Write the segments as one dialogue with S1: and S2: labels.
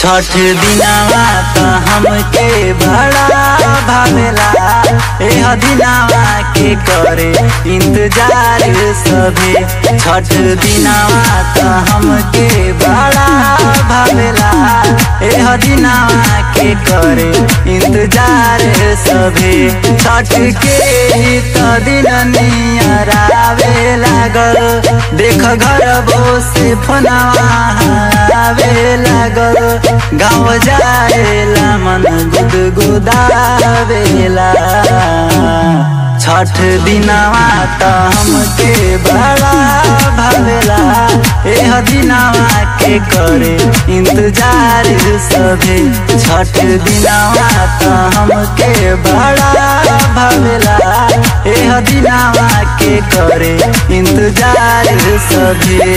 S1: छठ दिनावा त हमके बड़ा भावेला एह दिनावा के करे इंतजार सभे छठ दिनावा त हमके बड़ा भावेला एह दिनावा के करे इंतजार सभे छठ के ही त दिन नियरावे लागल देख घर से फोनवा आवे लागल गाँव जाएला मन गुदगुदावेला छठ दिनवा त हमके बड़ा भावेला एह दिनवा के करे इंतजार सभे छठ दिनवा त हमके बड़ा भावेला एह दिनवा के करे इंतजार सभे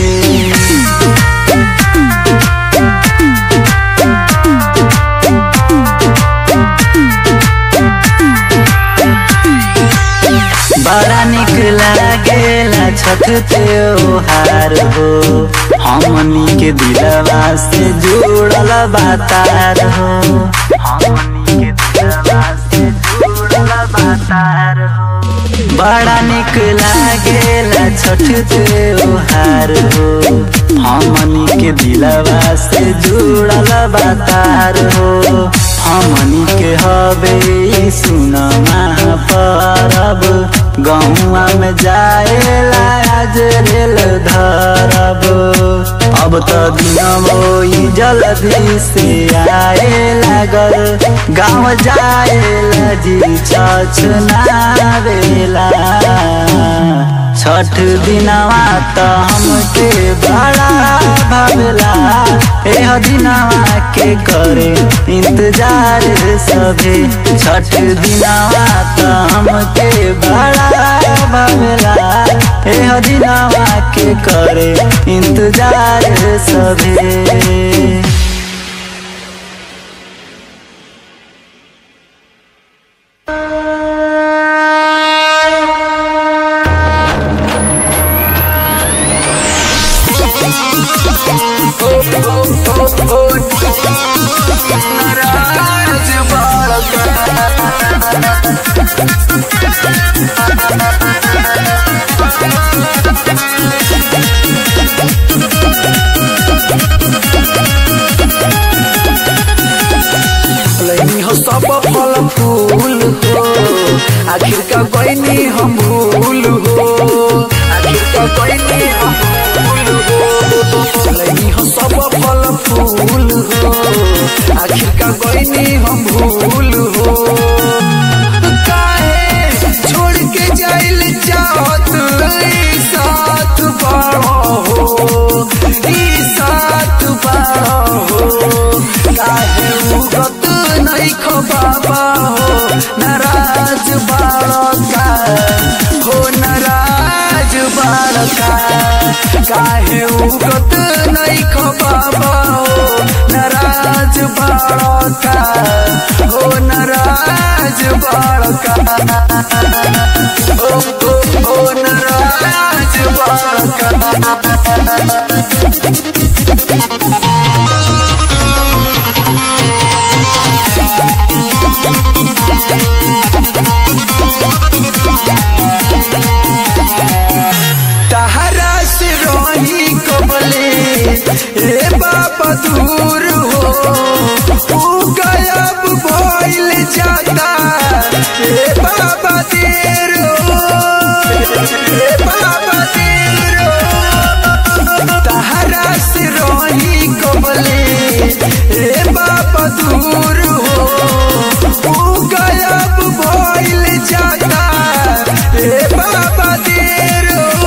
S1: बड़ा निक लागेला छठ त्योहार हो हमनी के दिलवा से जुड़ल बातार हो हमनी के दिलवा से जुड़ल बातार हो बड़ा निक लागेला छठ त्योहार हो हमनी के दिलवा से जुड़ल बातार हो हमनी के हबे सुन महापरब गहुआ में जाएला आज रेल धरब अब तो दिन जल्दी से आए लागल गाँव जाएला जी छछनावेला छठ दिनवा त हमके बड़ा भावेला एह दिनवा के करे इंतजार सभे छठ दिनवा त हमके बड़ा भावेला एह दिनवा के करे इंतजार सभे
S2: लैनी हो सब फल फूल हो आखिर का गईनी हम भूल हो आखिर का गईनी हम भूल हो लैनी हो सब फल फूल हो आखिर का गईनी हम भूल हो काहे छोड़ के जाइल चाहत ई साथ बड़ो हो ई साथ बड़ो हो काहे उगत नहीं खो बाबा हो नाराज बालका हो नाराज बालका काहे उगत नहीं खो बाबा हो नाराज बालका हो नाराज बालका हो हो हो नाराज बालका तहरा से रही कबले ए बाबा दूर हो तू गायब भइल जाता ए बाबा देर हो ए बाबा देर हो तहरा से रही कबले ए बाबा दूर हो तू गायब भइल जाता ए बाबा देर हो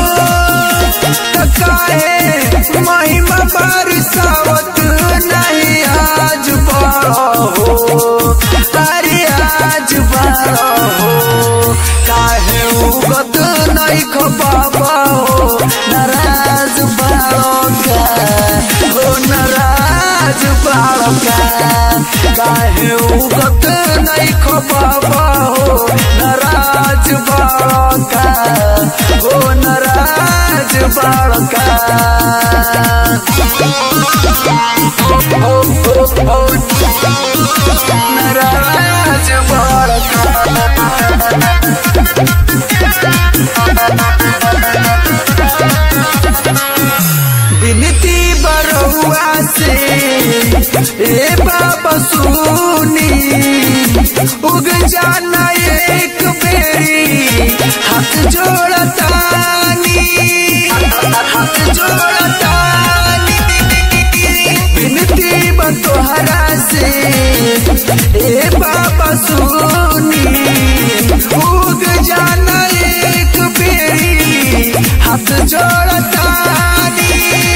S2: काहे महिमा बरसावत नहीं आज बड़ो हो अरे आज बड़ो हो काहे उगत नहीं खो बाबा हो नाराज बड़ो का हो नाराज बड़ो का काहे उगत नहीं खो बाबा हो नाराज बड़ो का हो नाराज बड़का ओ, ओ, ओ, नाराज बिनती बरुआ से ए बाबा सुनी उग जाना एक बेरी हाथ जोड़तानी हाथ जोड़तानी बिनती बतोहरा से ए बाबा सुनी उग जाना एक बेरी हाथ जोड़तानी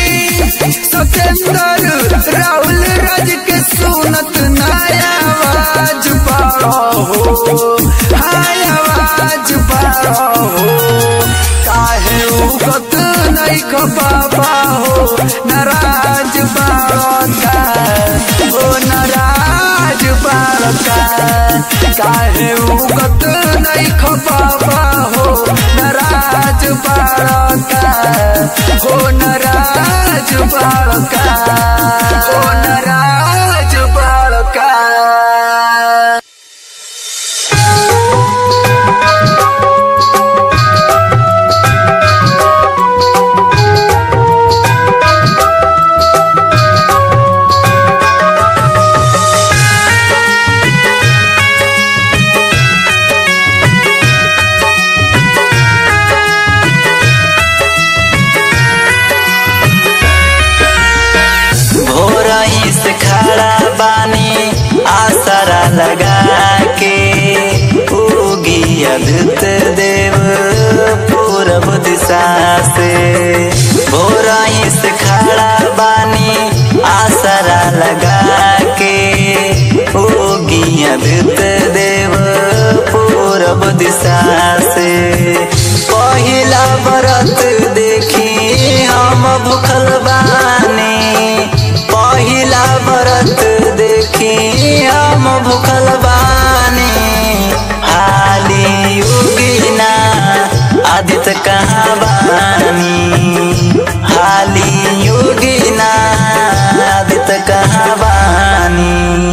S2: सतेंद्र राहुल राज के सुनत नया आवाज पाओ हो हाय आवाज पाओ हो काहे उगत नहीं ख बाबा हो नाराज बाड़का हो नाराज बाड़का काहे उगत नहीं ख बाबा हो नाराज बाड़का हो नाराज बाड़का हो नाराज बाड़का
S1: भोरही से खड़ा बानी आसरा लगा के उगी अद्भुत देव पूरब दिशा से भोरही से खड़ा बानी आसरा लगा के उगी अद्भुत देव पूरब दिशा से पहिला व्रत देखी हम भूखल बानी पहिला व्रत देखी हम भूखल बानी हाली उगिना आदित कहाँ बानी हाली उगिना आदित कहाँ बानी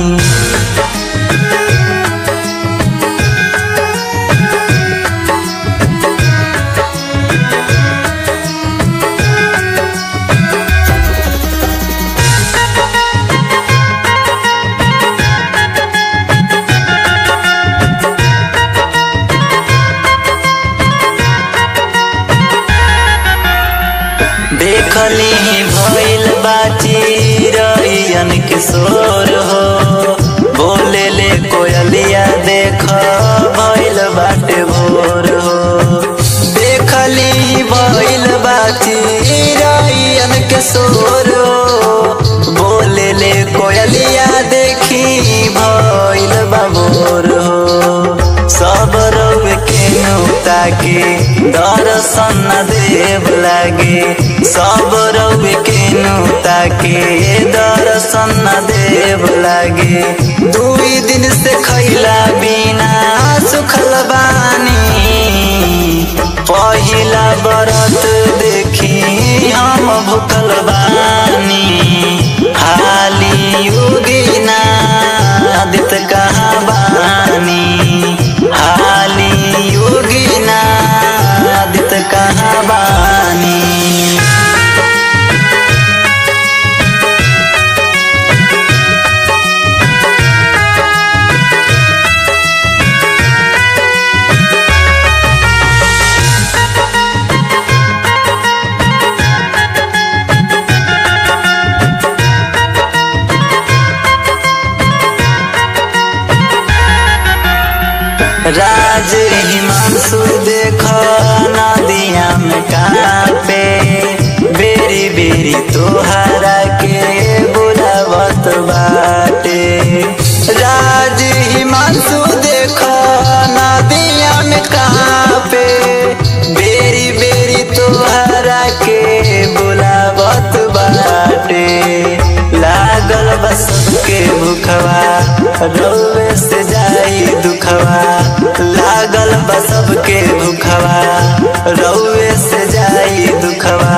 S1: देखली भइल बाची रैयन किशोर हो बोले ले कोयलिया देख भइल बाटे भोर हो देखली भइल बाची रैयन किशोर हो बोले ले कोयलिया देखी भइल बाबोर हो सब रौब के नौता के दर्शन न देव लागे सब रौब के नौता के दर्शन न देव लागे दुई दिन से खैला बिना सुखल बानी पहिला व्रत देखी हम भूखल बानी हाली उगिना आदित कहाँ बानी हाली योगिना आदित कहाँ बानी राज हिमांशु देख नदिया में कापे बेरी बेरी तोहरा के बुलावत बाटे राज हिमांशु देख नदिया में कापे बेरी बेरी तोहरा के बुलावत बाटे लागल बस के भूखवा रोवे से जाई दुखवा लागल बस के भूखवा रोवे से जाई दुखवा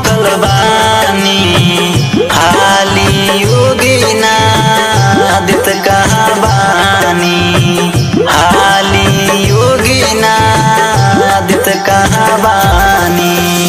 S1: भूखल बानी हाली योगिना दित कहाँ बानी हाली योगिना दित कहाँ बानी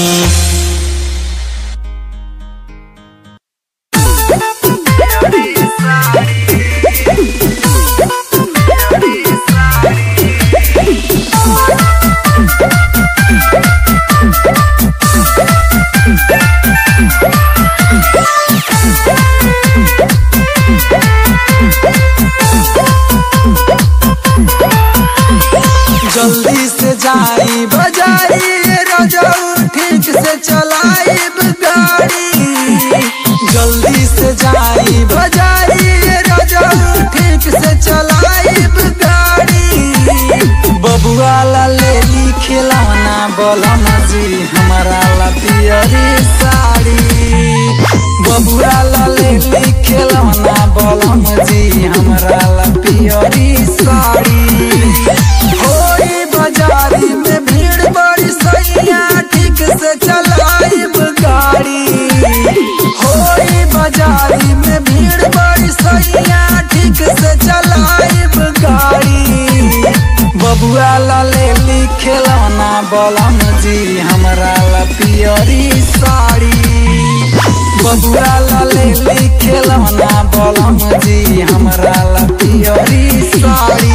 S2: जल्दी से जाई बजाई रजऊ ठीक से चलाइब गाड़ी जल्दी से जाई बजाई रजऊ ठीक से चलाइब गाड़ी बबुआ ला ले ली खिलौना बलम जी हमारा ला पियरी साड़ी बबुआ ला ले ली खिलौना बलम जी हमारा ला पियरी साड़ी होई बाजारी में भीड़ बड़ी सैया ठीक से चलाइब गाड़ी होई बाजारी में भीड़ बड़ी सैया ठीक से चलाइब गाड़ी बबुआ ला ले ली खिलौना बलम जी हमरा ला पियरी साड़ी बबुआ ला ले ली खिलौना बलम जी हमरा ला पियरी साड़ी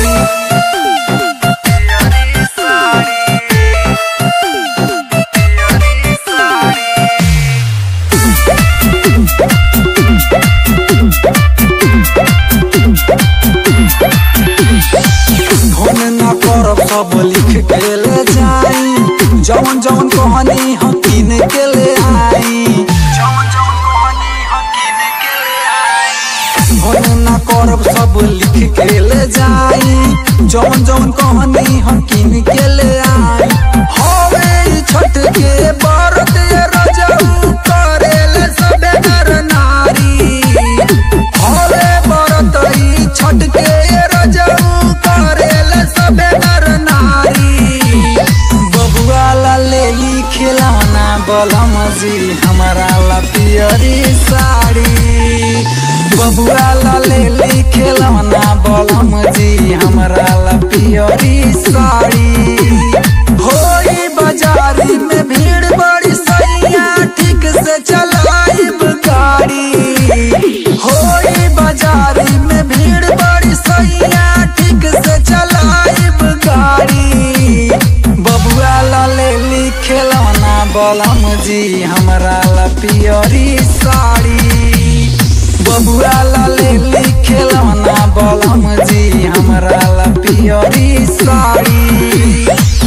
S2: फोन न करब सब लिख के ले जाई जवन जवन कहानी हम किन के ले आई जवन जवन कहानी हम किन के ले आई फोन न करब सब लिख के ले जाई जवन जवन कहानी हम किन के ले आई होवे ई छठ के व्रत ये रजऊ करेले सबे नर नारी होवे व्रत ई छठ के रजऊ करेले सबे नर नारी बबुआ ला ले ली खिलौना बलम जी हमारा ला पियरी साड़ी बबुआ ला ले ली खिलौना बलम जी हमारा ला पियरी साड़ी होई बाजारी में भीड़ बड़ी सैया ठीक से चलाइब गाड़ी होई बाजारी में भीड़ बड़ी सैया ठीक से चलाइब गाड़ी बबुआ ला ले ली खिलौना बलम जी हमरा ला पियरी साड़ी बबुआ ला ले ली खिलौना बलम जी हमरा ला पियरी साड़ी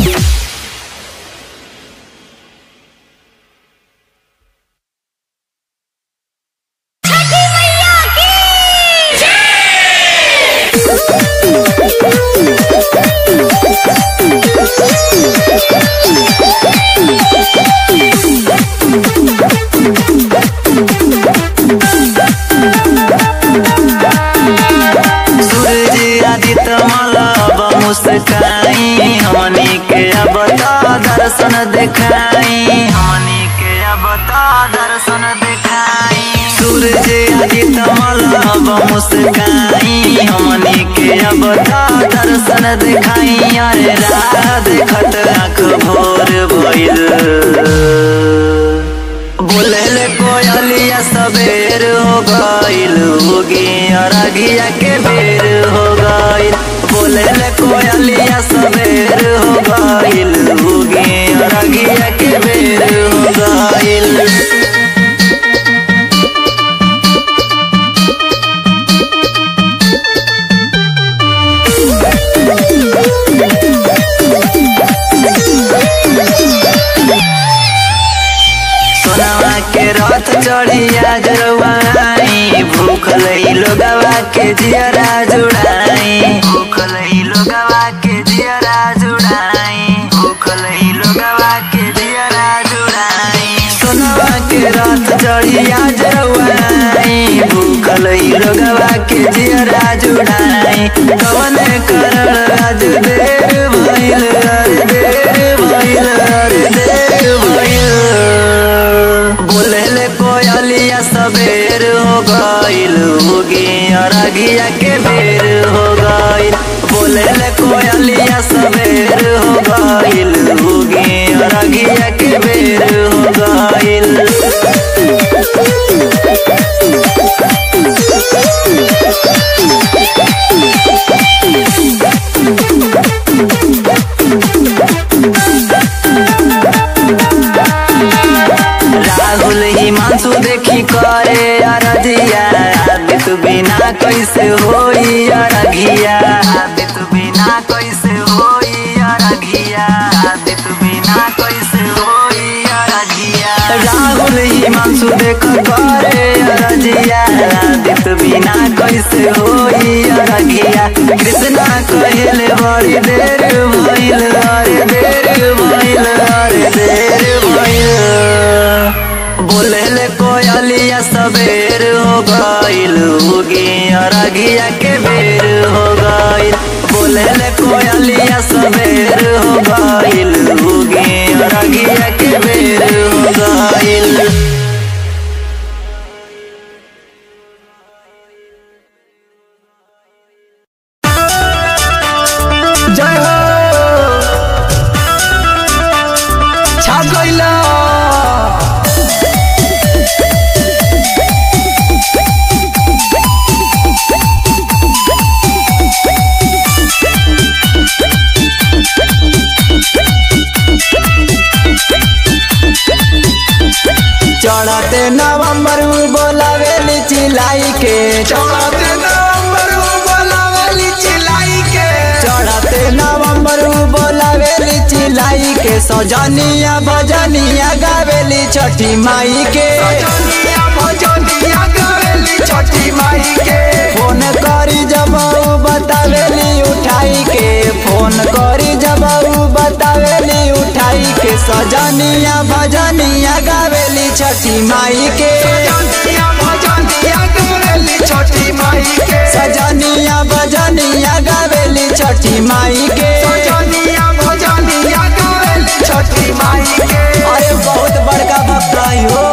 S1: सूरज आदित्य मलब मुस्काई हमनी के अब तो दर्शन देखाई हमनी के अब तो दर्शन देखाई सूरज आदित्य मलब मुस्काई हमनी के अब तो दर्शन देखाई अरे राह देखत आँख भोर भइल बोले कोयलिया सबेर हो गइल होगी अरगिया के बेर हो गइल बोले कोयलिया सबेर हो गइल होगी अरगिया के बेर हो गइल सोनावा के रथ चढ़िया जरवाई भूखल ही लोगवा के जियरा जुड़ाई भूखल ही लोगवा के जियरा जुड़ाई भूखल ही लोगवा के जियरा जुड़ाई सोनावा के रथ चढ़िया जरवाई भूखल ही लोगवा के जियरा जुड़ाई कवन करल आज देर भइल अरे देर भइल अरे देर भइल गइल होगी अरगिया के बेर हो गइल बोले ले कोयलिया सवेर हो गइल होगी अरगिया के बेर हो गइल राहुल हिमांशु देखी करे अरधिया आदित बिना कैसे होई अरघिया आदित बिना कैसे होई अरघिया आदित बिना कैसे होई अरघिया राहुल हिमांशु देख करे अरधिया आदित बिना कैसे होई अरघिया कृष्णा कहले बड़ी देर भइल अरे देर भइल अरे देर भइल बोले ले कोयलिया सवेर हो गइल होगी अरगिया के बेर हो गइल बोले ले कोयलिया सवेर हो गइल होगी अरगिया के बेर हो गइल
S2: जय हो छा गइला चढ़ते नवंबर बोलावेली चिलाई के चढ़ते नवंबर बोलावेली चिलाई के चढ़ते नवंबर बोलावेली चिलाई के सजनिया भजनिया गावेली छठी माई के सजनिया भजनिया गावेली छठी माई के फोन करी जब ऊ बतावेली उठाई के फोन करी जब ऊ बतावेली उठाई के सजनिया भजनिया गावेली छठी माई के सजनिया भजनिया गावेली छठी माई के सजनिया भजनिया गावेली छठी माई के सजनिया भजनिया गावेली छठी माई के अरे बहुत बड़का भक्त हो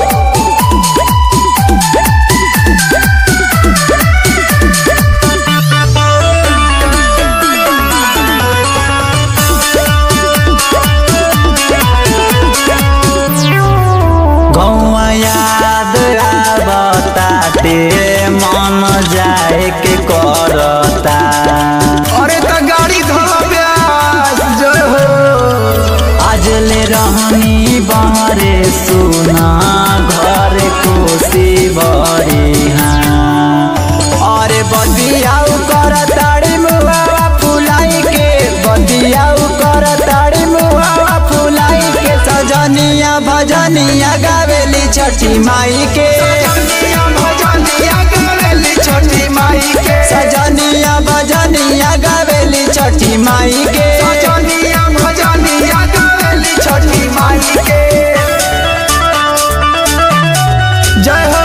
S1: गौआ याद आवताते मन जाए के करता
S2: अरे त गाड़ी धोला ब्यास जय हो
S1: आज ले रहनी बहरे सुना घर कोसी बड़ी हाँ
S2: अरे बतियाऊ कर ताड़ी मुहावा फुलाई के बतियाऊ कर ताड़ी मुहावा फुलाई के सजनिया भजनिया गावेली छठी माई के सजनिया भजनिया गावेली छठी माई के सजनिया भजनिया गावेली छठी माई के सजनिया भजनिया गावेली छठी माई के जय हो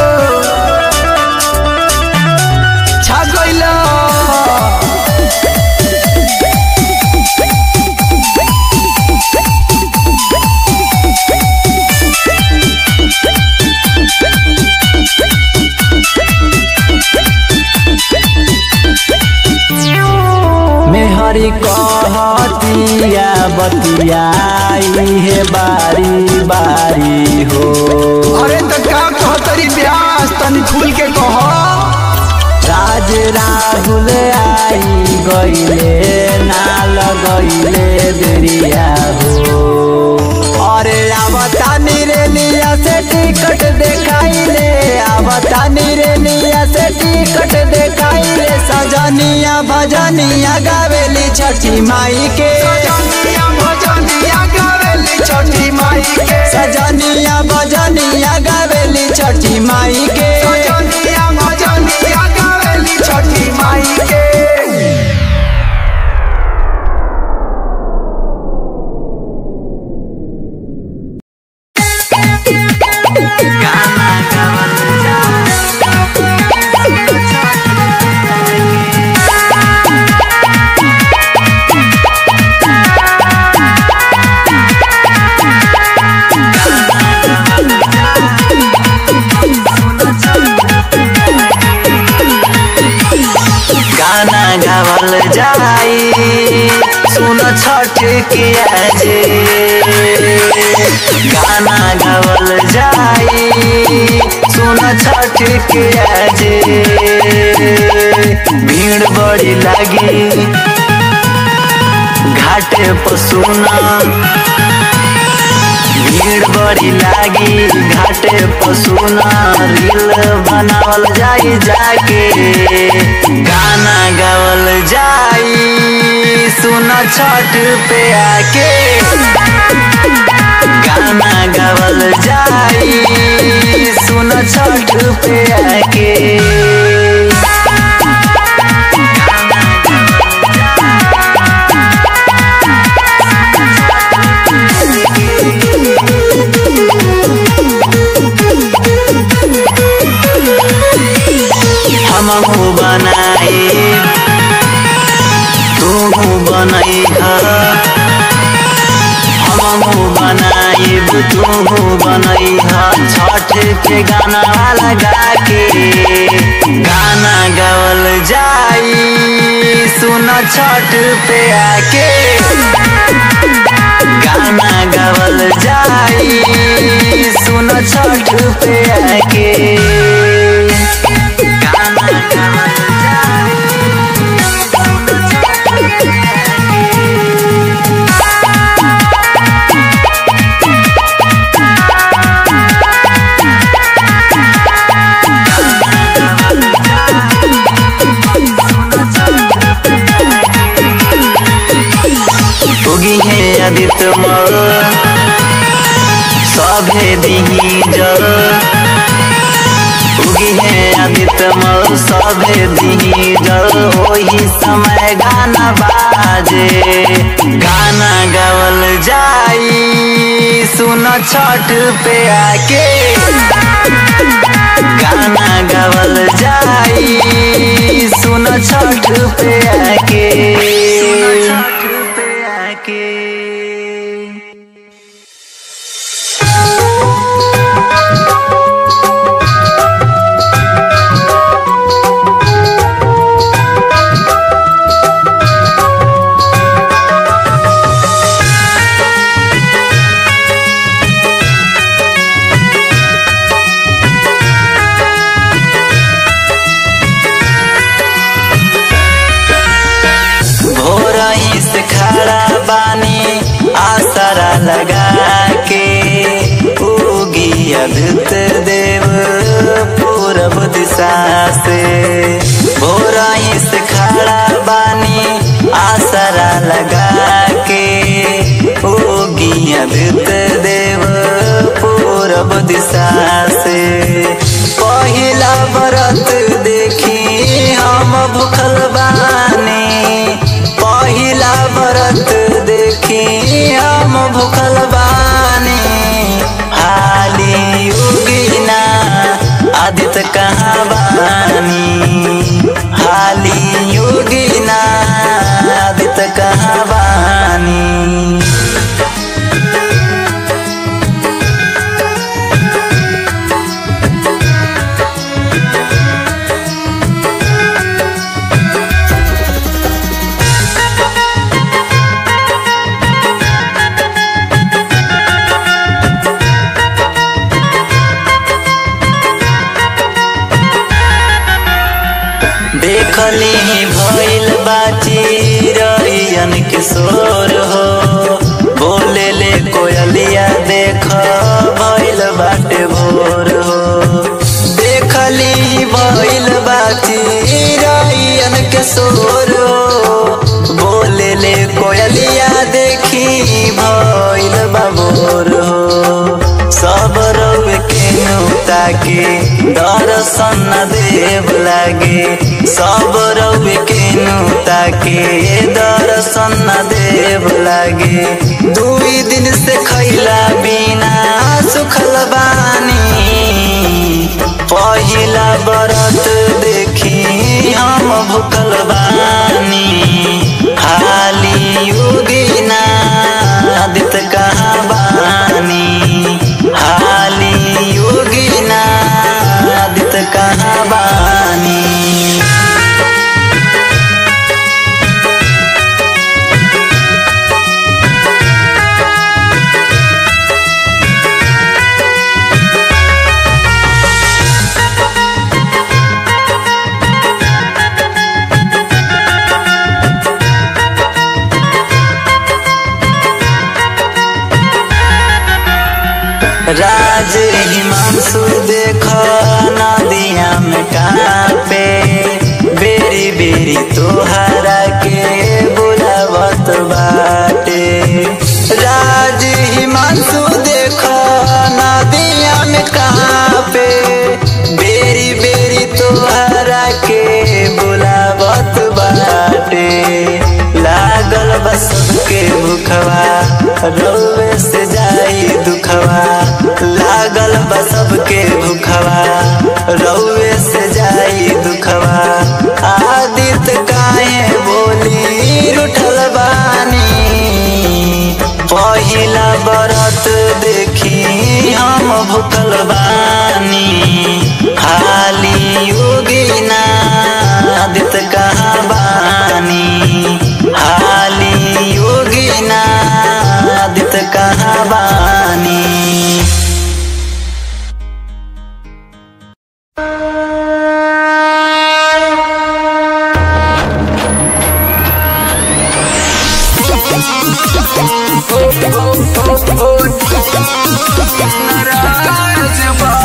S2: छा गइला
S1: मेहरी कहतिया बतियाई है बारी बारी हो
S2: अरे त का कहतरी ब्यास तनी खुल के कह
S1: राज राहुल आई गईले ना लगैले देरिया हो
S2: अरे आवता निरेलिया से टिकट देखाइले आवता निरेलिया से टिकट देखाइले सजनिया भजनिया गावेली छठी माई के सजनिया भजनिया गावेली छठी माई के सजनिया भजनिया गावेली छठी माई के सजनिया भजनिया गावेली छठी माई के
S1: गाना गावल जा किया जे गाना गावल जाई सुन छठ किया जे भीड़ बड़ी लगी घाटे पसुना भीड़ बड़ी लागी घाटे पसुना रील बनावल जाई जाके गाना गावल जाई सुन छठ पे आके गाना गावल जाई सुन छठ पे आके हमहू बनाई तू बनई हमहू बनाइब तू बनई छठ के गाना लगा के गाना गावल जाई सुन छठ पे आके गाना गावल जाई सुन छठ पे आके गाना गावल जाई उगी है आदित्य मल सभे दिही जल उगी है आदित्य मल सभे दिही जल वही समय गाना बाजे गाना गावल जाई सुन छठ पे आके गाना गावल जाई सुन छठ पे आके छठ पे आके भोरही से खड़ा बानी आसरा लगा के उगी अद्भुत देव पूरब दिशा से भोरही से खड़ा बानी आसरा लगा के उगी अद्भुत देव पूरब दिशा से पहिला व्रत देखी हम भूखल बानी पहिला व्रत देखी हम भूखल बानी हाली उगिना आदित्य कहाँ बानी हाली उगिना आदित्य कहाँ बानी देखली भइल बाची रैयन किशोर हो बोले ले कोयलिया देख भइल बाटे भोर हो देखली भइल बाची रैयन किशोर हो बोले ले कोयलिया देखी भइल बाबोर हो सब रव के नुता के दर्शन देव लागे सब रव के नुता के दर्शन देव लागे दुई दिन से खैला बिना सुखल बानी पहिला व्रत देखी हम भूखल बानी हाली उगिना आदित्य कहाँ बानी हाली उगिना आदित्य कहाँ बानी बेरी तोहरा के बुलावत बाटे राज हिमांशु देखो नदिया में कहाँ पे बेरी बेरी तोहरा के बुलावत बाटे लागल बस के भूखवा रौवे से जाई दुखवा लागल बस के भूखवा रौवे से जाई दुखवा आदित काहे बोली रुठल बानी पहिला बरत देखी हम भूखल बानी खाली योगिना आदित कहाँ बानी हाली योगिना आदित कहाँ बानी
S2: नाराज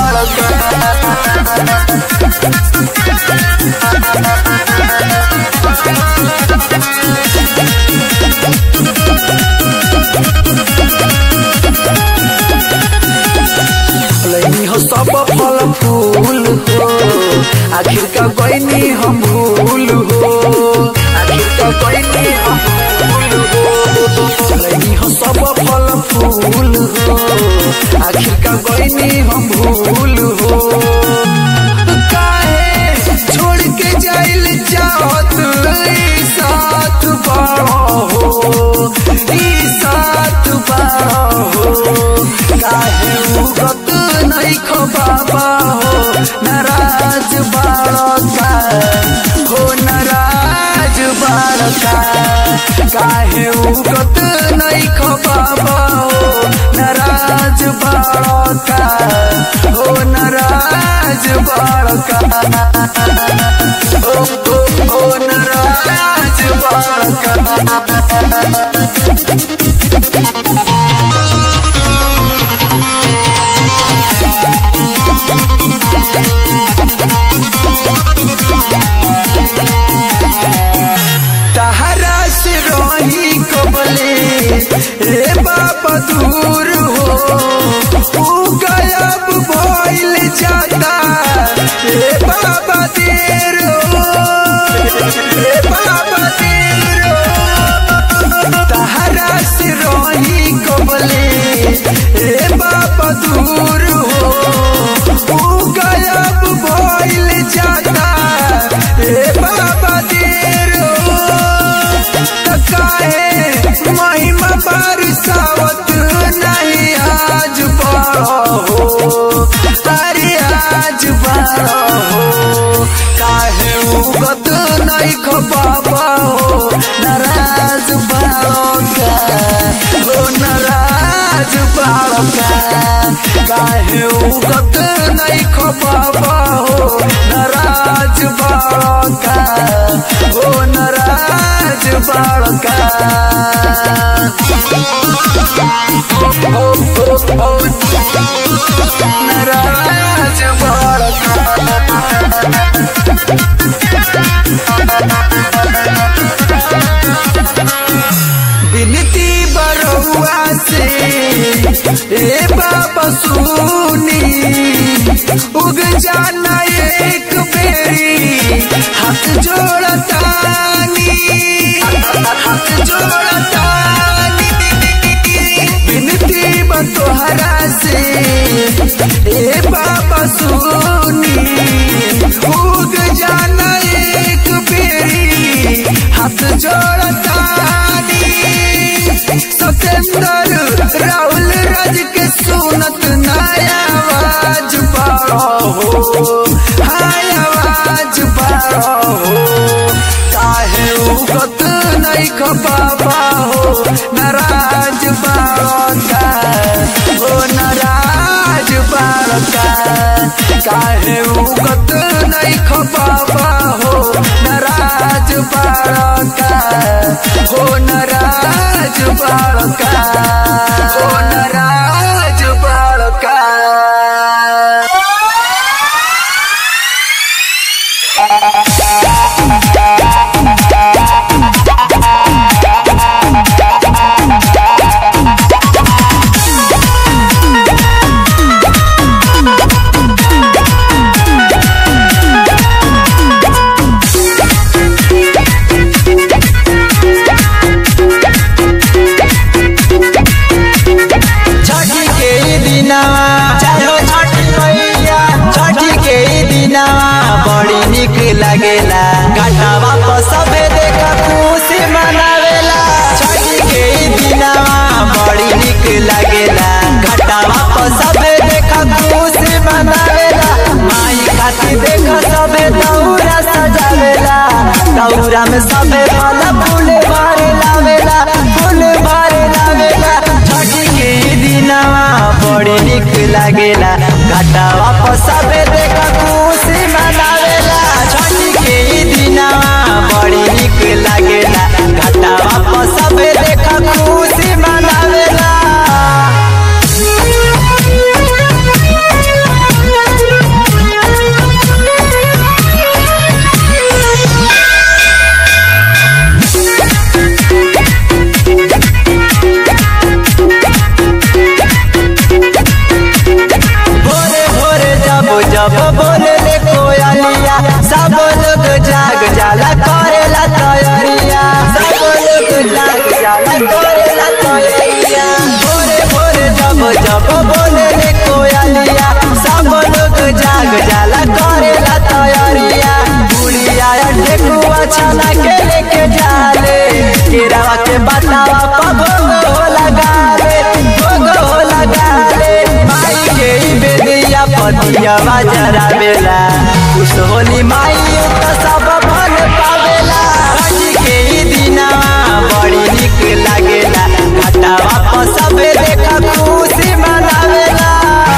S2: लैनी हो सब फल फूल हो आखिर का गईनी हम भूल हो आखिर का गईनी हम भूल हो लैनी हो सब फल फूल हो आखिर का गईनी हम भूल हो काहे छोड़ के जाइल चाहत ई साथ बाड़ो हो ई साथ बाड़ो हो काहे उगत नहीं खो बाबा हो नाराज बाड़ो का हो नाराज बाड़ो का काहे उगत नहीं खो बाबा हो नाराज बाड़ो का हो नाराज बाड़ो का ओ ओ ओ नाराज बाड़ो का तहरा से रही कबले रे बाबा दूर हो तू गायब भइल जाता रे बाबा देर हो रे बाबा देर हो तहरा से रही कबले रे बाबा दूर हो तू गायब भइल जाता रे बाबा देर हो तकाए महिमा बरसावत नहीं आज बड़ो हो अरे आज बड़ो हो काहे उगत नहीं खो बाबा हो नाराज बड़ो का हो नाराज बड़ो का काहे उगत नहीं खो बाबा हो नाराज बड़ो का हो नाराज बड़ो का ओ, ओ, ओ, नाराज बड़ो बिनती बरुआ से ए बाबा सुनी उग जाना एक बेरी हाथ जोड़तानी हाथ जोड़तानी बिनती बतोहरा से ए बाबा सुनी उग जाना एक बेरी हाथ जोड़तानी सतेंद्र राहुल राज के सुनत नया आवाज बाड़ो हो हाय आवाज बाड़ो हो काहे उगत नहीं खो बाबा हो नाराज बाड़ो का हो नाराज बाड़ो का काहे उगत नहीं खो बाबा हो नाराज बाड़ो का हो नाराज बाड़ो का हो नाराज बाड़ो का
S3: Thank
S1: निक लागेला घाटावा पर सबे देखा खुशी मनावेला छठी के ई दिनवा बड़ी निक लागेला घाटावा पर सबे देखा खुशी मनावेला माई खातिर देखा सबे दौरा सजावेला दौरा में सबे वाला फूल भरे लावेला फूल भरे लावेला छठी के ई दिनवा बड़ी निक लागेला घाटावा पर सबे देखा खुशी मनावेला छठी के ई दिनवा बड़ी निक लागेला घाटावा पर सबे देखा खुशी मनावेला भोरे भोरे जब जब बोले ले कोयलिया सब लोग जाग जाला करेला तैयारिया सब लोग जाग जाला करेला तैयारिया भोरे भोरे जब जब बोले ले कोयलिया सब लोग जाग जाला करेला तैयारिया बुढ़िया ठेकुआ छाना के लेके जाले केरावा के बतावा पभोग हो लगा ले भोग हो लगा ले माई के ई बेदिया पतिया जरा बेला खुश होली माई त सब फल पावेला हजी के ई दिनवा बड़ी निक लागेला घाटावा पर सबे देखा खुशी मनावेला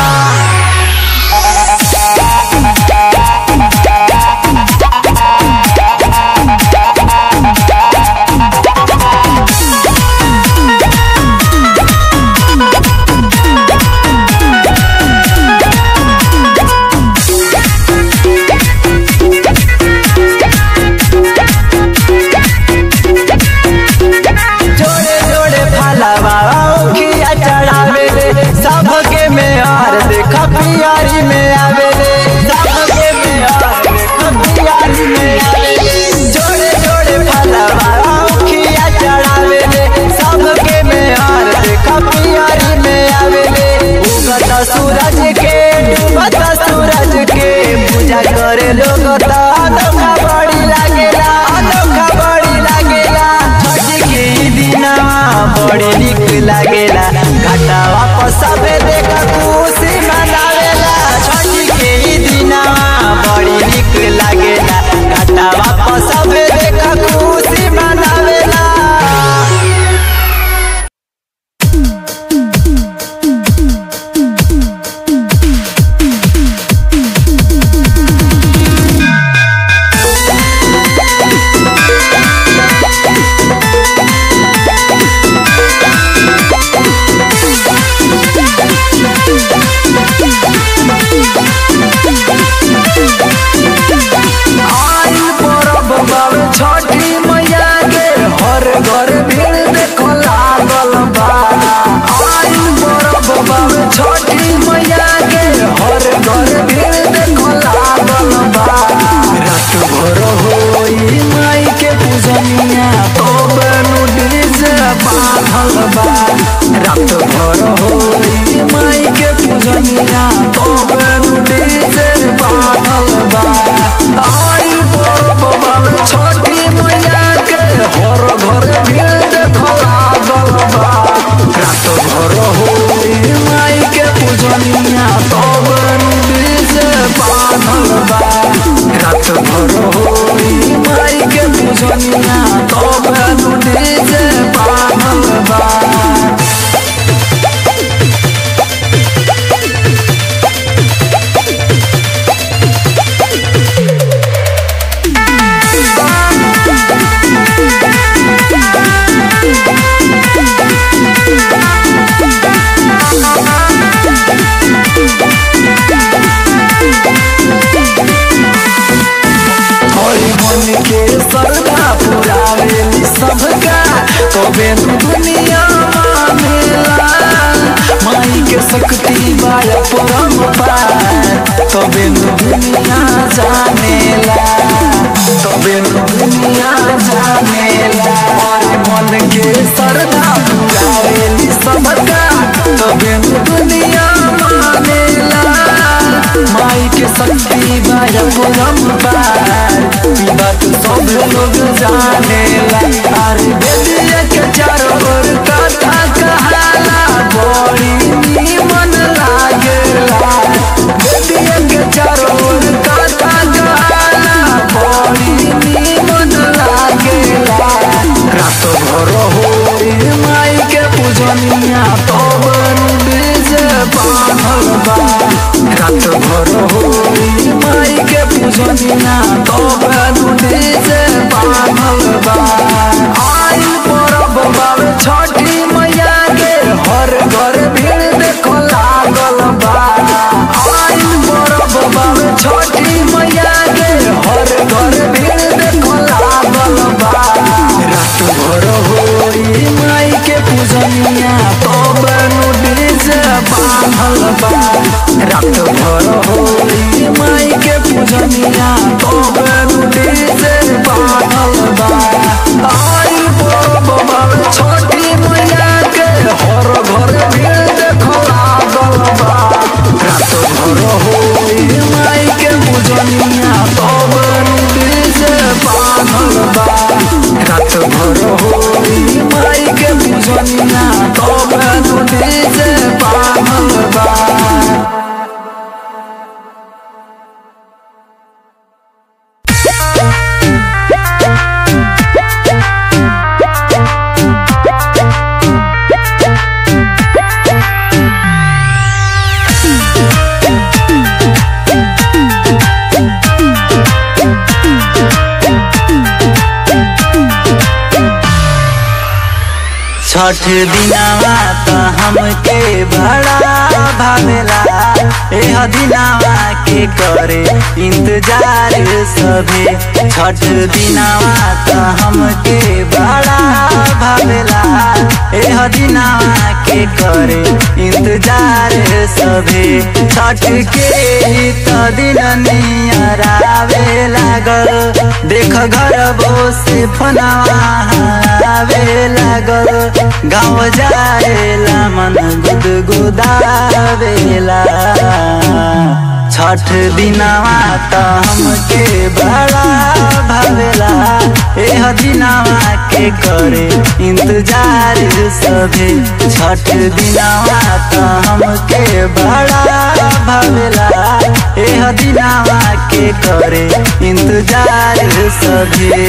S1: जोड़े जोड़े फलवा औखिया चढ़ावेले सबके में हार देखा पियारी में आवेले सबके में हार देखा पियारी में आवेले जोड़े जोड़े फलवा औखिया चढ़ावेले सबके में हार देखा पियारी में आवेले उगत सूरज के डूबत सूरज के पूजा करे लोग त अनोखा बड़ी लागेला अनोखा बड़ी लागेला छठी के ई दिनवा बड़ी निक लागेला घाटावा पर सबे देखा खुशी मनावेला छठी के ई दिनवा बड़ी निक लागेला घाटावा पर सबे देखा खुशी मनावेला
S2: आइल परब बावे छठी मैया के हर घर भीड़ देखो लागल बा आइल परब बावे छठी मैया के हर घर भीड़ देखो लागल बा रात भर होई माई के पूजनिया तब नु डीजे बांधल बा रात भर होई माई के पूजनिया तब नु डीजे बांधल बा आई परब बावे छठी मैया के हर घर भीड़ देखो लागल बा रात भर होई माई के पूजनिया तब डीजे बांधल बा रात भर होई माई के पूजनिया तब डीजे बांधल बा हरि मन के श्रद्धा पुरावेली सबका कबे नु दुनिया मानेला माई के शक्ति बाय परम पार कबे नु दुनिया जानेला कबे नु दुनिया जानेला हरि मन के श्रद्धा पुरावेली सबका कबे नु दुनिया मानेला माई के शक्ति बाय परम पार लोग जानेला अरे बेदिया के चारों ओर कथा कहाला बड़ी नीमन लागेला बेदिया के चारों ओर कथा कहाला बड़ी नीमन लागेला रात भर होई माई के पूजनिया तब डीजे बांधल बा रात भर होई माई के पूजनिया तब डीजे बांधल बा आइल परब बावे छठी मैया के हर घर भीड़ देखो लागल बा आइल परब बावे छठी मैया के हर घर भीड़ देखो लागल बा रात भर होई माई के पूजनिया तब डीजे बांधल बा रात भर होई माई के पूजनिया तब डीजे बांधल बा आई परब बावे छठी मैया के हर घर भीड़ देखो लागल बा रात भर होई माई के पूजनिया तब डीजे बांधल बा रात भर होई माई के पूजनिया तब डीजे बांधल बा
S1: छठ दिनावा त हमके बड़ा भावेला एह दिनावा के करे इंतजार सभे छठ दिनावा त हमके बड़ा भावेला एह दिनावा के करे इंतजार सभे छठ के ही त दिन नियरावे लागल देख घर से फनावा आवे लागल गाँव जाएला मन गुदगुदावेला छठ दिनावा त हमके बड़ा भावेला एह दिनावा के करे इंतजार सभे छठ दिनावा त हमके बड़ा भावेला एह दिनावा के करे इंतजार सभे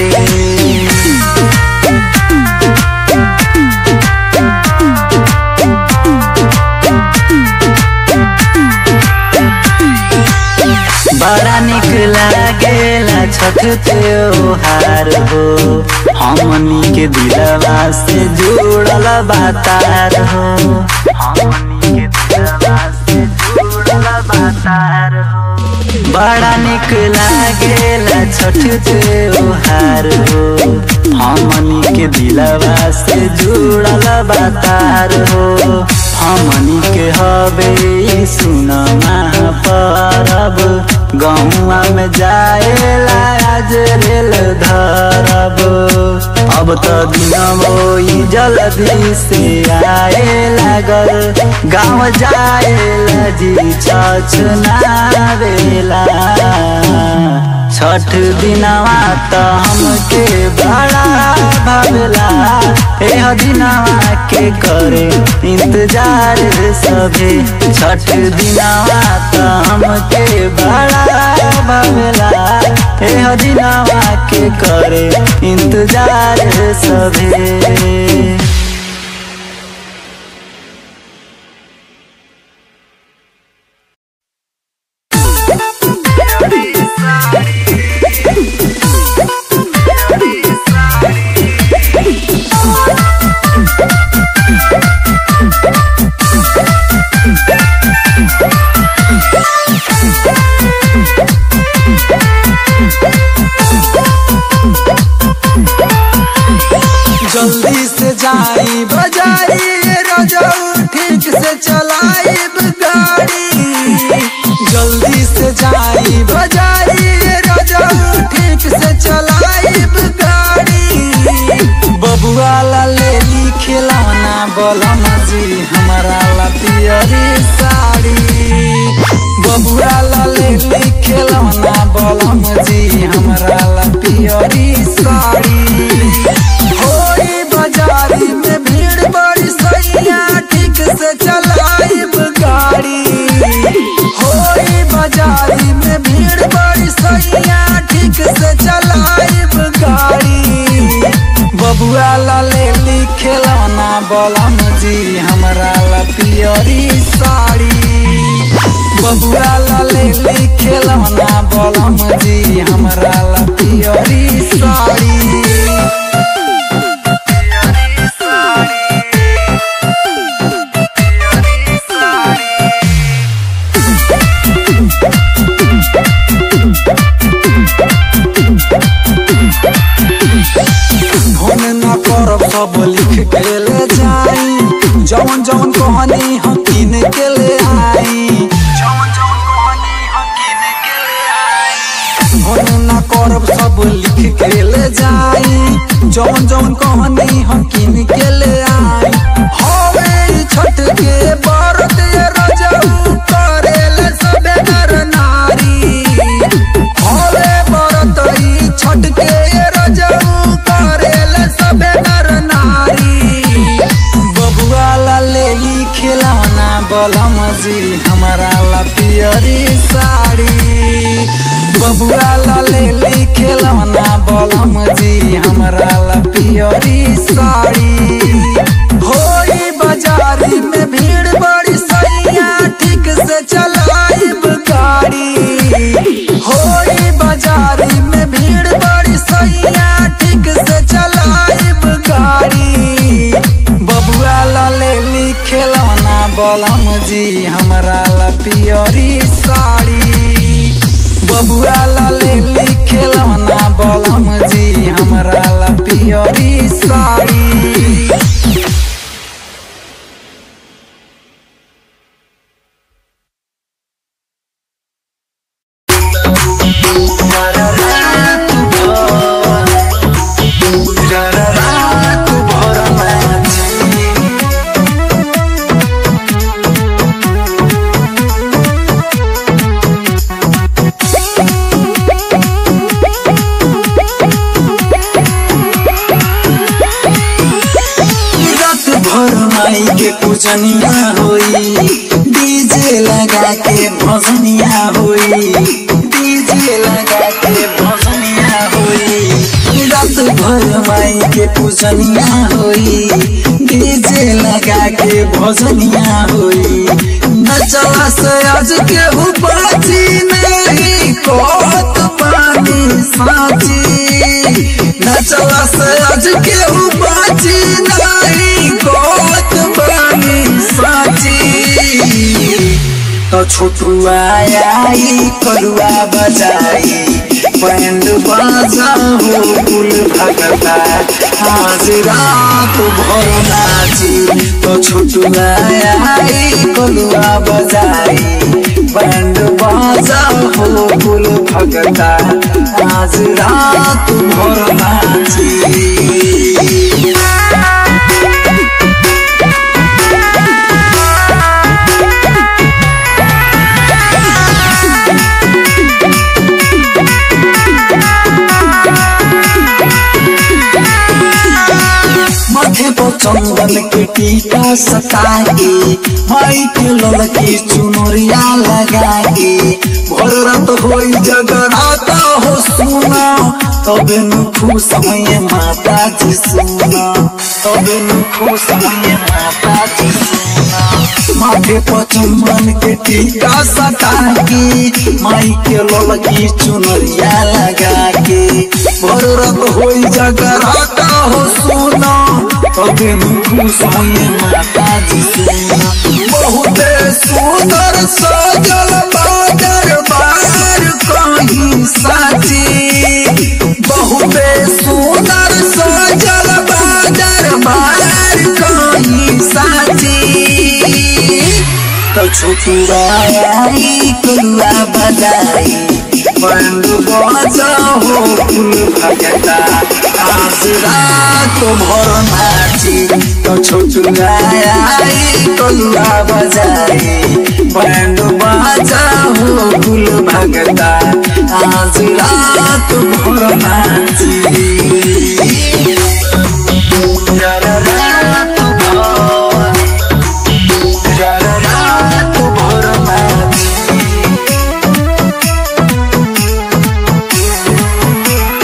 S1: बड़ा निक लागेला छठ त्योहार हो हमनी के दिलवा से जुड़ल बातार हो हमनी के दिलवा से जुड़ल बातार हो बड़ा निक लागेला छठ त्योहार हो हमनी के दिलवा से जुड़ल बातार हो हमनी के हवे सुन महापरब गौआ में जाएला आज रेल धरब अब तो दिन जल्दी से आए लागल गाँव जाएला जी छछनावेला छठ दिनवा त हमके बड़ा भावेला एह दिनवा के करे इंतजार सभे छठ दिनवा त हमके बड़ा भावेला एह दिनवा के करे इंतजार सभे
S2: जल्दी से जाए चलाइब गाड़ी बबुआ ला ले ली खिलौना बलम जी हमरा ला पियरी साड़ी बबुआ ला ले ली खिलौना बलम जी हमरा ला पियरी साड़ी फोन न करब सब लिख के ले जाई जवन जवन कहानी हम किन के ले आई जवन जवन कहानी हम किन के ले आई फोन न करब सब लिख के ले जाई जवन जवन कहानी हम किन के ले आई होवे छठ के बरत ये रजऊ करेले सबे नर नारी होवे बरत ई छठ के ये रजऊ करेले सबे नर नारी बबुआ ला ले ली खिलौना बलम जी हमारा ला पियरी साड़ी बबुआ ला ले ली खिलौना बलम जी हमारा ला पियरी साड़ी होई बाजारी में भीड़ बड़ी सैया ठीक से चलाइब गाड़ी होई बाजारी में भीड़ बड़ी सैया ठीक से चलाइब गाड़ी बबुआ ला ले ली खिलौना बलम जी हमरा ला पियरी साड़ी बबुआ ला ले ली खिलौना बलम जी हमरा ला पियरी साड़ी रात भर माई के पूजनिया होई डीजे लगा के भजनिया होई डीजे लगा के भजनिया होई रात भर माई के पूजनिया होई डीजे लगा के भजनिया होई नचला से आज के बाजी नहीं कोत पानी साची नचला से आज के बाजी नहीं कोत पानी साची तो छोटुआ आई करुआ बजाई बैंड बाजा हो कुल भगता आज रात भर नाची तो छोटुआ आई करुआ बजाई बैंड बाजा हो कुल भगता आज रात भर नाची माथे पर चंदन के टीका सताए माई के ललकी चुनरिया लगाए भर रात होई जगराता हो सुना तबे नु खुश समय माता जी सुना तबे नु खुश समय माता जी सुना माथे पर चंदन के टीका सता के माई के ललकी चुनरिया लगा के भर रात होई जगराता हो सुना तबे मुखु समय माता जी सुना बहुत सुंदर सजल बादर बार कहीं साची बहुत सुंदर सजल बादर बार कहीं साची तो छोटुआ आई कुलुआ बजाई बंद बजा हो कुल भगता आज रात भर नाची तो छोटुआ आई कुलुआ बजाई बंद बजा हो कुल भगता आज रात भर नाची रात भर रात भर नाची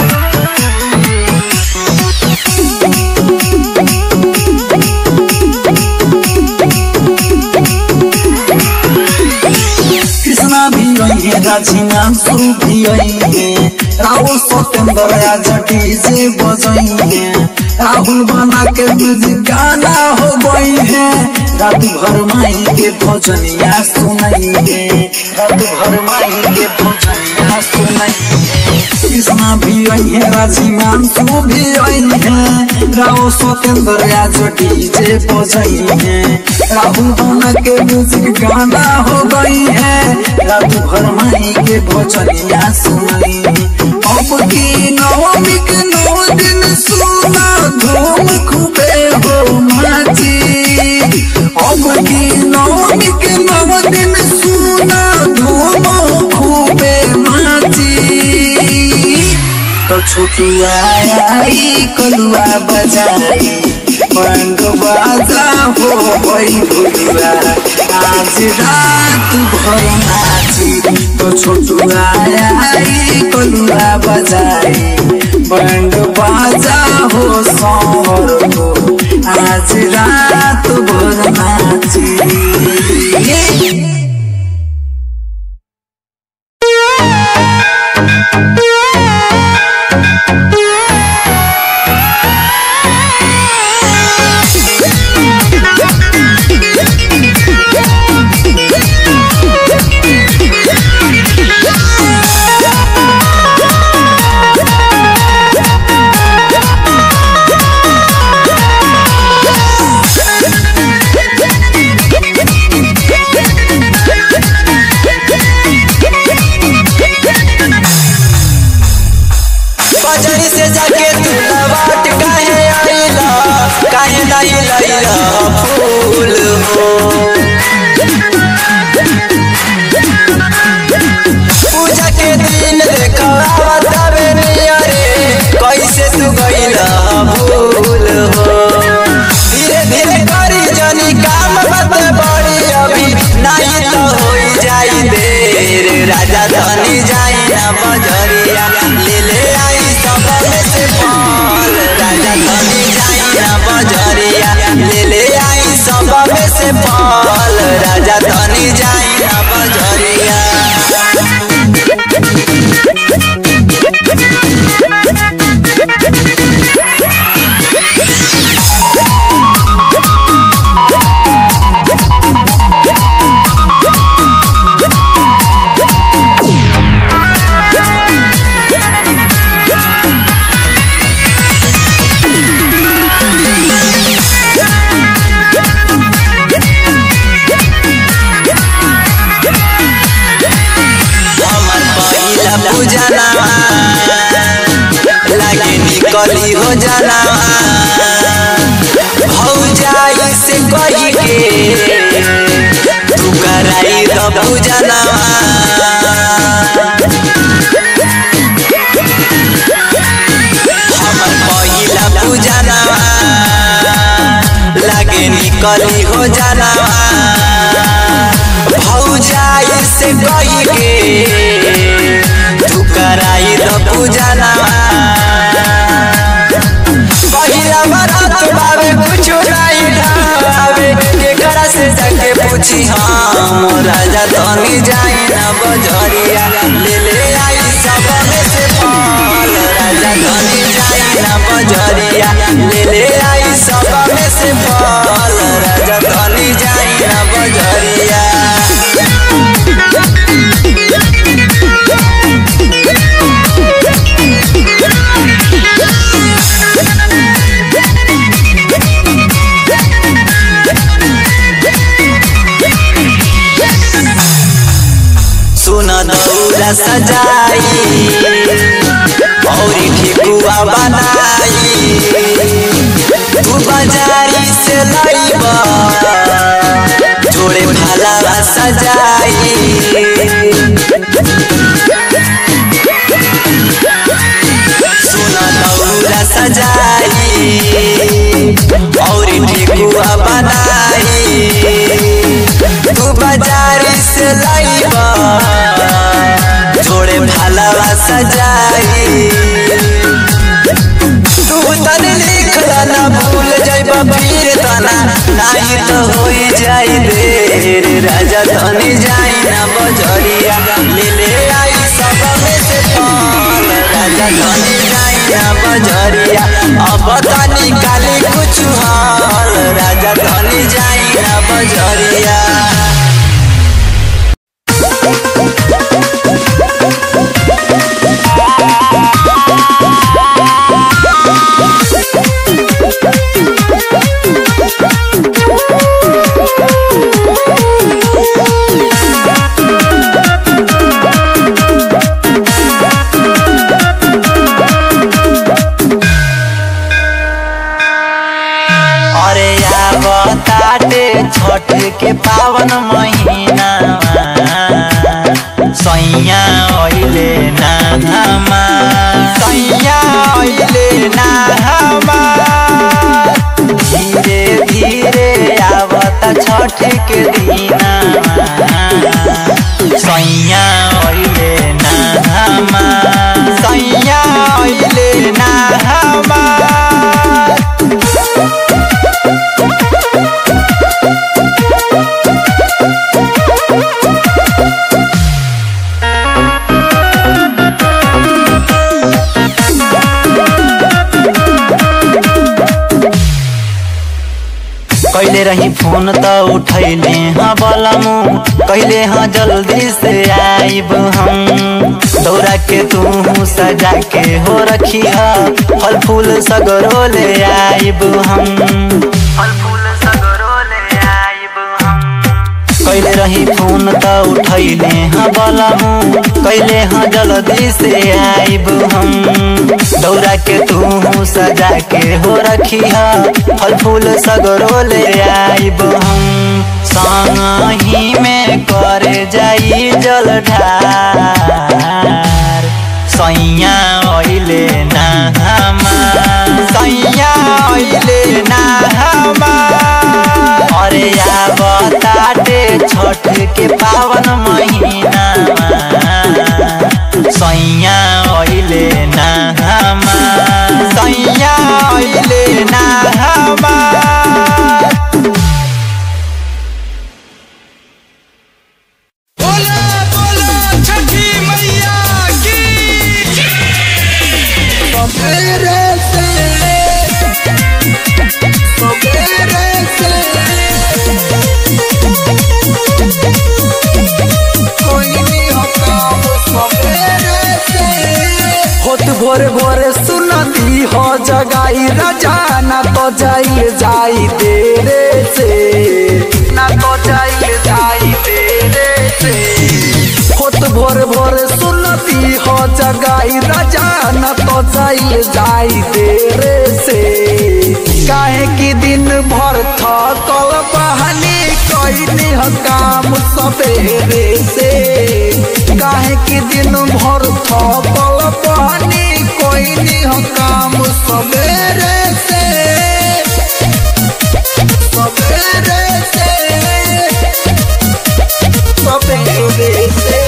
S2: राजी मांसू भी है राहुल सत्येंद्र आज डीजे बजाई है राहुल बना के दूध गाना हो गई है रात भर माई के भजनिया सुनाई है रात भर माई के भजनिया सुनाई है कृष्णा भी आई है राजी मांसू भी आई है राहुल सत्येंद्र आज डीजे बजाई है राहुल बना के म्यूजिक गाना हो गई है रात भर माई के भजनिया सुनाई अब की नवमी के नौ दिन सुना धूम खूबे हो माची अब की नवमी के नौ दिन सुना धूम खूबे माची तो छोटुआ आई कलुआ बजाई बंग बाजा हो गई भुलुआ आज रात भर नाची तो छोटुआ आई कलुआ बजाई बंग बाजा हो सौर हो आज रात भर नाची
S1: बजरी से जाके तू लवाट काहे आइला काहे नहीं लैला फूल हो पूजा के दिन देखा बतावे नियरे कैसे तू गइला भूल हो धीरे धीरे करी जनी काम बत बड़ी अभी नहीं तो होई जाई देर राजा धनी जाई ना बजरिया ले ले आई सब में से फल राजा धनी जाई ना बजरिया ले ले आई सब में से फल राजा धनी जाई ना बजरिया हमर पहिला पूजनवा लागे निकली हो जनवा भौजाई से कही के तू कराई द पूजनवा हमर पहिला पूजनवा लागे निकली हो जनवा भौजाई से कही के तू कराई द पूजनवा पहिला बरात बावे कुछ नहीं ढावे केकरा से जाके पूछी हम राजा धनी जाई ना बजरिया ले ले आई सब में से फल राजा धनी जाई ना बजरिया ले ले आई सब में से फल राजा धनी जाई ना बजरिया सुन दौरा सजाई औरी ठेकुआ बनाई तू बाजारी से लईबा जोड़े फलावा सजाई सुन दौरा सजाई औरी ठेकुआ बनाई तू बाजारी से लईबा जोड़े फलावा सजाई तू तनी लिखला ना भूल जाइबा फिर तना नहीं तो होई जाई देर राजा धनी जाई ना बजरिया ले ले जाई ना बजरिया अब त निकाली कुछ हाल राजा धनी जाई ना बजरिया अरे आवताटे छठ के पावन महीना सैया ओइले ना हमा सैया ओइले ना हमा धीरे धीरे आवता छठ के दीना सैया ओइले ना हमा सैया ओइले ना हमा कैले रही फोन त उठैले हाँ बलमु कैले हाँ जल्दी से आइब हम दौरा के तू सजा के हो रखी फल फूल सगरो ले आइब हम फल फूल सगरो ले आइब हम कैले रही फोन त उठैले हाँ बलमु कैले हाँ जल्दी से आइब हम दौरा के तू सजा के हो रखी फल फूल सगरो ले आइब हम संगही में करे जाई जल ढार सैया ओइले ना हमार सैया ओइले ना हमार अरे आवताटे छठ के पावन महीना सैया ओइले ना हमार सैया ओइले ना हमार
S3: बोला बोला छठी मैया की
S2: सवेरे से सवेरे से कोई नहीं होता वो सवेरे से होत भोरे भोरे सुनती हो जगाई राजा ना तो जाई जाई तेरे से ना तो जाई जाई तेरे से होत भोर भोर सुनती हो जगाई राजा न तो जाई जाई तेरे से काहे की दिन भर थकल बहानी कैनी ह काम सवेरे से काहे की दिन भर थकल बहानी कैनी ह काम सवेरे से सवेरे से सवेरे से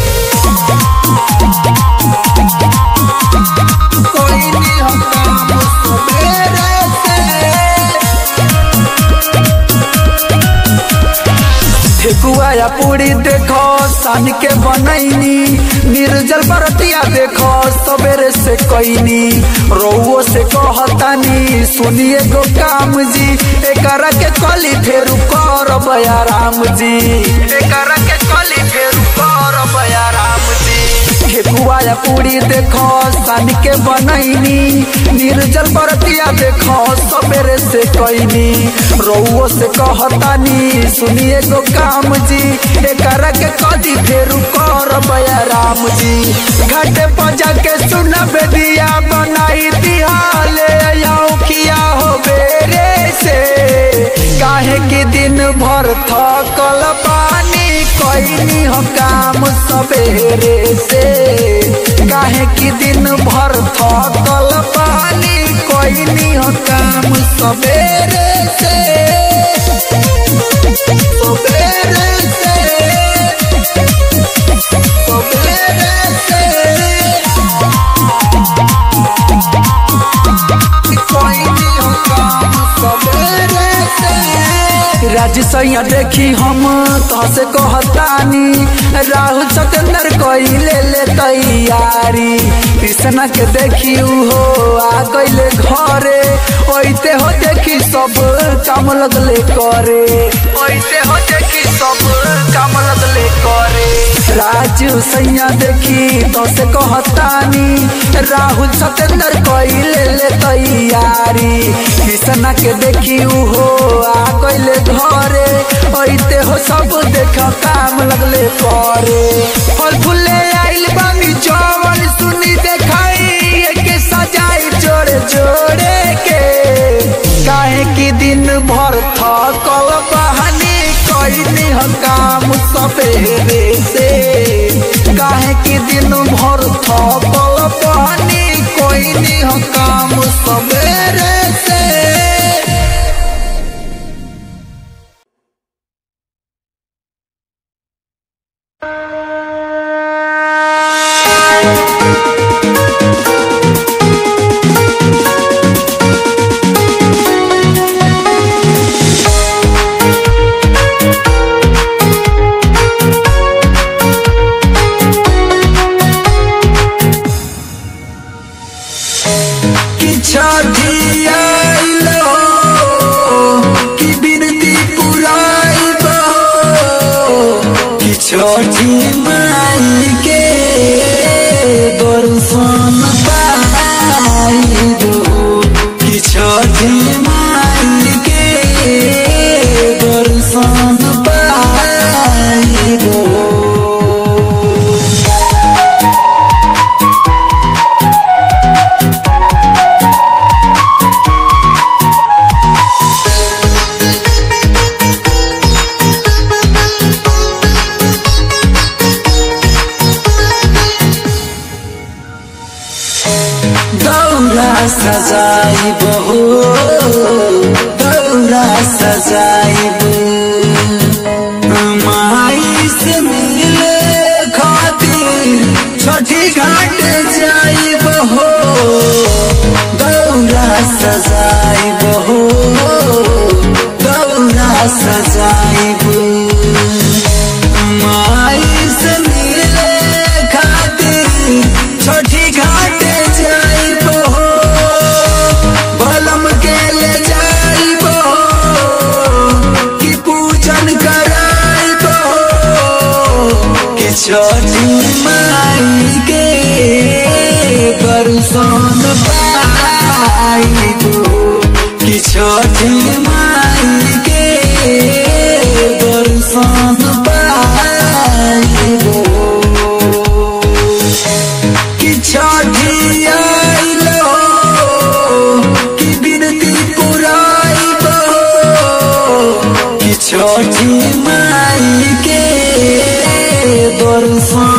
S2: कोई नहीं हम काम सवेरे से ठेकुआ या पूरी देखो सान के बनैनी निर्जल बरतिया देखो सवेरे से कैनी रउओ से कहतानी सुनिए गो काम जी एकरा के कली फेरू करब या राम जी एकरा के कली फेरू करब या राम जी ठेकुआ या पूरी देखो सान के बनैनी निर्जल बरतिया देखो सवेरे से कैनी रउओ से कहतानी सुनिए गो काम जी एकरा के कदी फेरू करब या राम जी घाटे पजा के सुन बेदिया बनाई दिहाले खिया हो बेरे से काहे कि दिन भर थकल पानी कैनी हो काम सवेरे से काहे कि दिन भर थकल पानी कैनी हो काम सवेरे से सवेरे से सवेरे से कैनी हो काम सवेरे से राज सैया देखी हम तहसे कहतानी राहुल सिकंदर कोई ले ले तैयारी कृष्णा के देखी हो सब काम लगले करे ऐसे हो देखी सब काम लगले करे राजू सैया देखी तो से कहतानी राहुल सतेंद्र कइले ले तैयारी किसना के देखी उहो आ गइले घरे ऐते हो सब देख काम लगले करे फल फूले आइल बानी चौवन सुनी देखाई के सजाई जोड़े जोड़े के काहे की दिन भर थकल बहानी कइनी ह काम सवेरे से काहे की दिन भर थकल बहानी कइनी ह काम सवेरे से कि छठी आइल हो, कि बिनती पुराइब हो, कि छठी माई के दर्शन पाइब हो, कि छठी माई के दर्शन पाइब हो। दौरा सजाइब हो दौरा सजाइब माई से मिले खातिर छठी घाट जाइब हो दौरा सजाइब हो दौरा सजाइब माई से मिले खातिर छठी घाट जाइब हो बलम के ले जाइब हो कि पूजन कराइब हो कि छठी माई के दर्शन पाइब हो कि छठी माई के दर्शन पाइब हो कि छठी आइल हो, कि बिनती पुराइब हो, कि छठी माई के दर्शन